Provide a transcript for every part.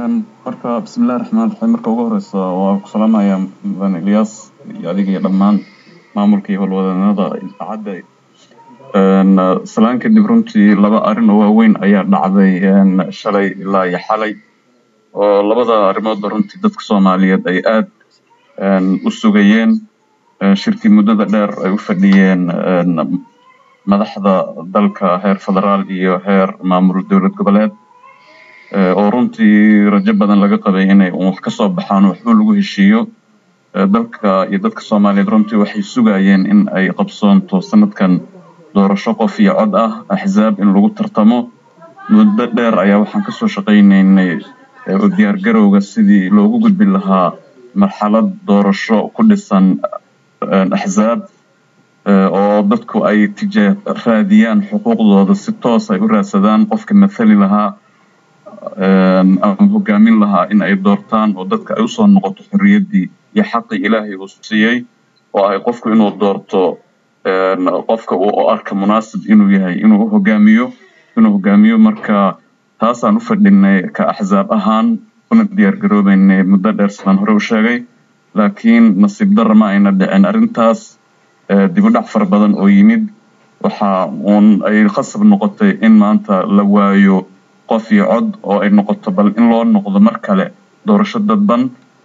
marka bismillahi raxmaan raxiim marka ugu horeysa waa ku salaamaya mudan ilyas iyo adiga iyo dhammaan maamulka iyo howlwadeennada idaacadda salaan kadib runtii laba arrin oo waaweyn ayaa dhacday shalay ilaa iyo xalay oo labada arrimoodba runtii dadka soomaaliyeed ay aad u sugayeen shirkii muddada dheer ay u fadhiyeen madaxda dalka heer federaal iyo heer maamul dowlad goboleed oo runtii rajo badan laga qabay inay un wax ka soo baxaan waxba lagu heshiiyo dalka iyo dadka soomaaliyeed runtii waxay sugayeen in ay qabsoonto sanadkan doorasho qof iyo cod ah axzaab in lagu tartamo muddo dheer ayaa waxaan kasoo shaqaynaynay oo diyaargarowga sidii loogu gudbi lahaa marxalad doorasho ku dhisan axzaab oo dadku ay tijaa raadiyaan xuquuqdooda si toos ay u raadsadaan qofka mathali lahaa ama hogaamin lahaa in ay doortaan oo dadka ay usoo noqoto xorriyaddii iyo xaqii ilaahay uu siiyey oo ay qofku inuu doorto qofka uu arka munaasib inuu yahay inuu hogaamiyo inuu hogaamiyo marka taasaan u fadhinay ka axzaab ahaan una diyaar garoobeynay muddo dheer sidaan hore u sheegay laakiin nasiib darra ma ayna dhicin arrintaas dib u dhac fara badan oo yimid waxa uun ay khasab noqotay in maanta la waayo qof iyo cod oo ay noqoto bal in loo noqdo mar kale doorasho dadban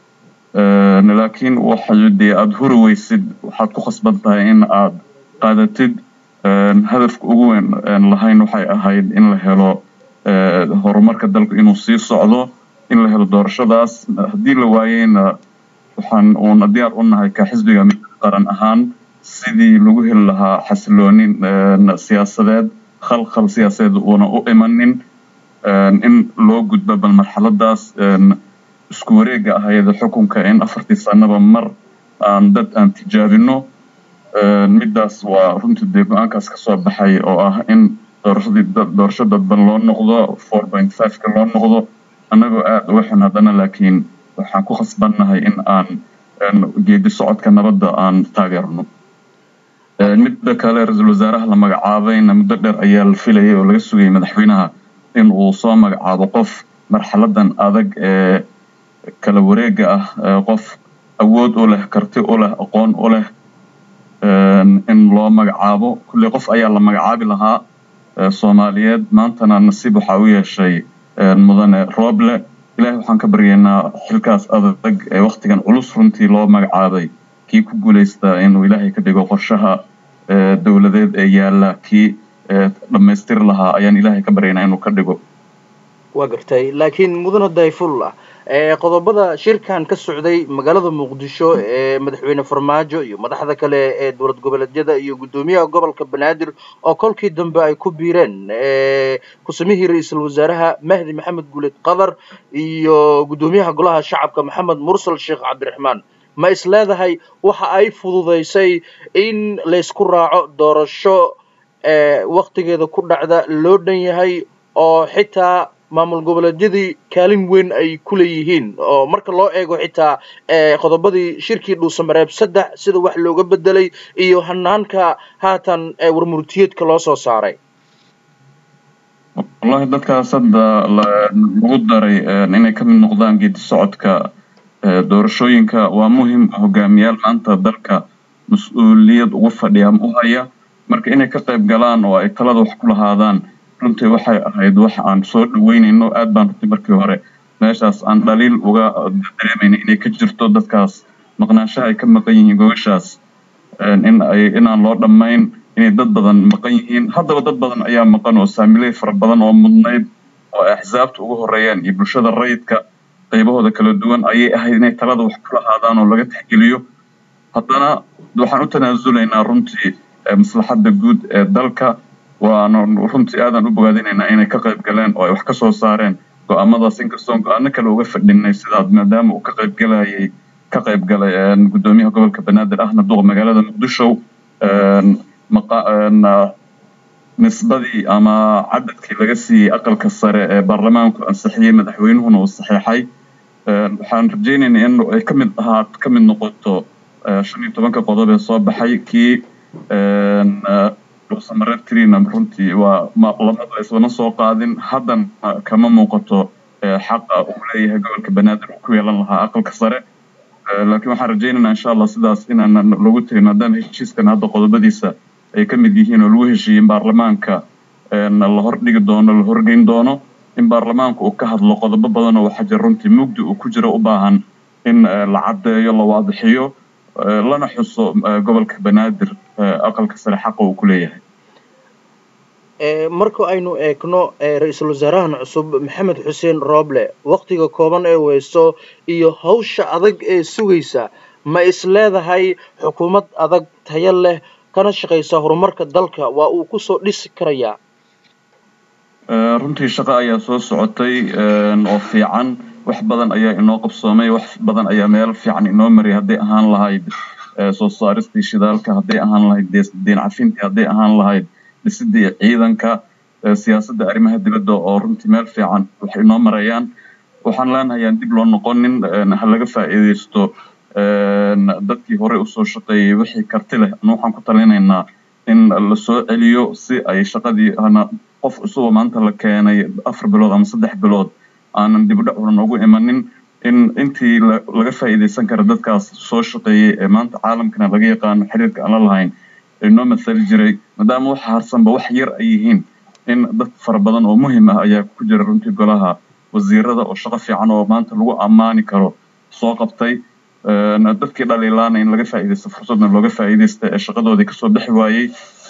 laakiin waxay dee aada huri weysid waxaad ku khasban tahay in aad qaadatid hadafka ugu weyn lahayn waxay ahayd in la helo horumarka dalku inuu sii socdo in la helo doorashadaas haddii la waayeyna waxaan uuna diyaar u nahay ka xisbiga qaran ahaan sidii lagu heli lahaa xasiloonin siyaasadeed khalkhal siyaasadeed uuna u imanin in loo gudbo bal marxaladaas isku wareega ahayd xukunka in afartii sanaba mar aan dad aan tijaabino middaas waa runtii dee go-aankaas kasoo baxay oo ah in doorashadii doorasho dadban loo noqdo four point five-ka loo noqdo annagoo aada uga xun haddana laakiin waxaan ku khasbannahay in aan geedi socodka nabadda aan taageerno midda kale ra-iisul wasaaraha la magacaabayna muddo dheer ayaa la filayay oo laga sugayay madaxweynaha in uu soo magacaabo qof marxaladan adag ee kala wareega ah qof awood u leh karti u leh aqoon u leh in loo magacaabo kulley qof ayaa la magacaabi lahaa soomaaliyeed maantana nasiib waxaa u yeeshay mudane rooble ilahay waxaan ka baryaynaa xilkaas adag ee waktigan culus runtii loo magacaabay kii ku guulaystaa inuu ilaahay ka dhigo qorshaha dowladeed ee yaalla kii dhammaystiri lahaa ayaan ilaahay ka baryaynaa inuu ka dhigo waa gartay laakiin mudane dayfullah qodobada shirkan ka socday magaalada muqdisho ee madaxweyne farmaajo iyo madaxda kale ee dowlad goboleedyada iyo guddoomiyaha gobolka banaadir oo kolkii dambe ay ku biireen ku-samihii ra-iisul wasaaraha mahdi maxamed guuled qadar iyo guddoomiyaha golaha shacabka maxamed mursal sheekh cabdiraxmaan ma is leedahay waxa ay fududaysay in laysku raaco doorasho waktigeeda ku dhacda loo dhan yahay oo xitaa maamul goboleedyadii kaalin weyn ay ku leeyihiin oo marka loo eego xitaa qodobadii shirkii dhuusamareeb saddex sida wax looga bedelay iyo hanaanka haatan warmurtiyeedka loo soo saaray wallahi dadkaas hadda lagu daray inay ka mid noqdaan geedi socodka doorashooyinka waa muhim hogaamiyaal maanta dalka mas-uuliyad ugu fadhiya ama u haya marka inay ka qayb galaan oo ay talada wax ku lahaadaan runtii waxay ahayd wax aan soo dhaweynayno aad baan runtii markii hore meeshaas aan dhaliil uga dareemayna inay ka jirto dadkaas maqnaanshaha ay ka maqan yihiin gogashaas in ay inaan loo dhammayn inay dad badan maqan yihiin haddaba dad badan ayaa maqan oo saamiley fara badan oo mudnayd oo ay axsaabta ugu horeeyaan iyo bulshada rayidka qaybahooda kala duwan ayay ahayd inay talada wax ku lahaadaan oo laga tixgeliyo haddana waxaan u tanaasulaynaa runtii maslaxadda guud ee dalka waana runtii aadan u bogaadinaynaa inay ka qayb galeen oo ay wax ka soo saareen go-aamadaas inkastoon go-aano kale uga fadhinay sidaad maadaama uu ka qayb galayay ka qayb galay guddoomiyaha gobolka banaadir ahna duqa magaalada muqdisho nisbadii ama cadadkii laga siiyey aqalka sare ee baarlamaanku ansixiyey madaxweynuhuna uu saxiixay waxaan rajaynaynaa in ay ka mid ahaa ka mid noqoto shan iyo tobanka qodob ee soo baxay kii samareeb trina runtii waa lamada islama soo qaadin haddana kama muuqato xaqa uu leeyahay gobolka banaadir uu ku yeelan lahaa aqalka sare laakiin waxaan rajaynaynaa insha allah sidaas inaanan lagu tegin maadaama heshiiskan hadda qodobadiisa ay ka mid yihiin oo lagu heshiiyey in baarlamaanka la hordhigi doono la horgeyn doono in baarlamaanka uu ka hadlo qodobo badan oo waxaa jira runtii mugdi uu ku jiro u baahan in la caddeeyo la waadixiyo lana xuso gobolka banaadir aqalka sare xaqa uu ku leeyahay marka aynu eegno ra-iisul wasaarahan cusub maxamed xuseen rooble waktiga kooban ee weyso iyo hawsha adag ee sugaysa ma is leedahay xukuumad adag tayo leh kana shaqaysa horumarka dalka waa uu kusoo dhisi karayaa runtii shaqo ayaa soo socotay oo fiican wax badan ayaa inoo qabsoomay wax badan ayaa meel fiican inoo mariyay hadday ahaan lahayd soo saaristii shidaalka hadday ahaan lahayd deen cafintii hadday ahaan lahayd dhisidii ciidanka siyaasadda arrimaha dibadda oo runtii meel fiican wax inoo marayaan waxaan leenahay aan dib loo noqonin ha laga faa'iidaysto dadkii horey usoo shaqeeyey wixii karti leh anu waxaan ku talinaynaa in la soo celiyo si ay shaqadii hana qof cusuboo maanta la keenay afar bilood ama saddex bilood aanan dibudhacuna noogu imanin in intii laga faa'iidaysan kara dadkaas soo shaqeeyey ee maanta caalamkana laga yaqaano xiriirka aan la lahayn inoo mathali jiray maadaama waxa harsanba wax yar ay yihiin in dad fara badan oo muhim ah ayaa ku jira runtii golaha wasiirada oo shaqo fiican oo maanta lagu ammaani karo soo qabtay dadkii dhaliilaana in laga faa'iidaysto fursadna looga faa'iidaysta ee shaqadoodii kasoo bixi waayey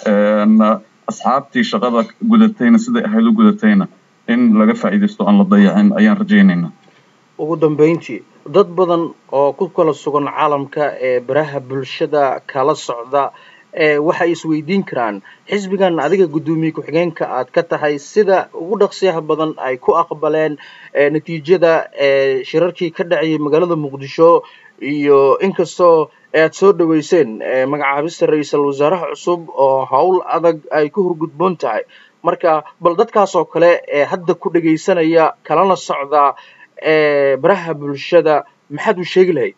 asxaabtii shaqada gudatayna siday ahayd u gudatayna in laga faa'iidaysto aan la dayacin ayaan rajaynaynaa ugu dambeyntii dad badan oo ku kala sugan caalamka ee baraha bulshada kala socda waxay isweydiin karaan xisbigan adiga guddoomiye ku-xigeenka aad ka tahay sida ugu dhaqsiyaha badan ay ku aqbaleen natiijada shirarkii ka dhacayay magaalada muqdisho iyo inkastoo aad soo dhaweyseen magacaabista ra-iisul wasaaraha cusub oo howl adag ay ku horgudboon tahay marka bal dadkaas oo kale ee hadda ku dhegaysanaya kalana socda baraha bulshada maxaad u sheegi lahayd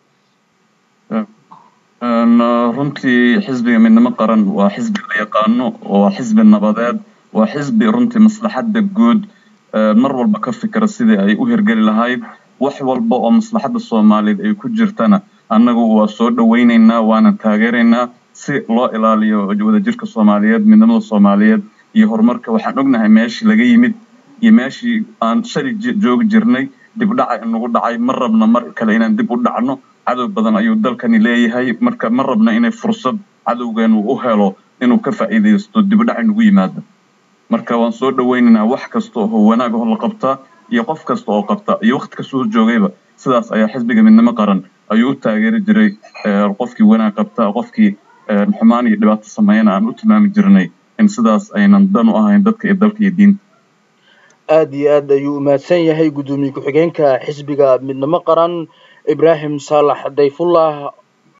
runtii xisbiga midnimo qaran waa xisbi la yaqaano waa xisbi nabadeed waa xisbi runtii maslaxadda guud mar walba ka fikira sidii ay u hirgeli lahayd wax walba oo maslaxadda soomaaliyeed ay ku jirtana annagu waa soo dhowaynaynaa waana taageeraynaa si loo ilaaliyo wadajirka soomaaliyeed midnimada soomaaliyeed iyo horumarka waxaan ognahay meeshii laga yimid iyo meeshii aan shali joogi jirnay dib dhaca inagu dhacay ma rabna mar kale inaan dib u dhacno cadow badan ayuu dalkani leeyahay marka ma rabna inay fursad cadowgeenu u helo inuu ka faa'iidaysto dibudhac inagu yimaado marka waan soo dhowaynaynaa wax kasta oo wanaag oo la qabtaa iyo qof kasta oo qabta iyo waqti kasoo joogayba sidaas ayaa xisbiga midnimo qaran ayuu u taageeri jiray qofkii wanaag qabta qofkii xumaan iyo dhibaato sameeyana aan u tilmaami jirnay in sidaas aynan dan u ahayn dadka iyo dalka iyo diinta aada iyo aad ayuu umahadsan yahay guddoomiye ku-xigeenka xisbiga midnimo qaran ibraahim saalax dayfullah